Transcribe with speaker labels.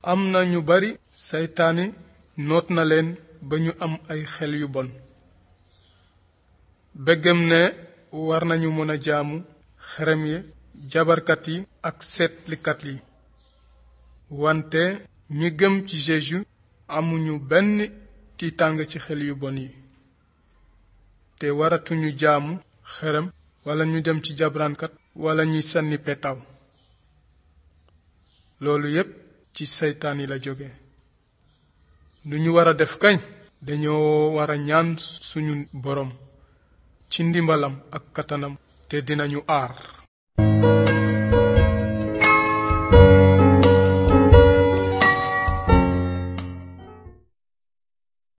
Speaker 1: am na ñu bari seytaane noot na leen ba ñu am ay xel yu bon bëggam ne war nañu mën a jaamu xerem yi jabarkat yi ak seetlikat yi wante ñi gëm ci Jésus amuñu benn tiitàng ci xel yu bon yi te waratuñu jaamu xerem wala ñu dem ci jabraankat wala ñuy sànni petaaw loolu yépp ci seytaan yi la jóge lu ñu war a def kañ dañoo war a ñaan suñu boroom ci ndimbalam ak kattanam te dinañu aar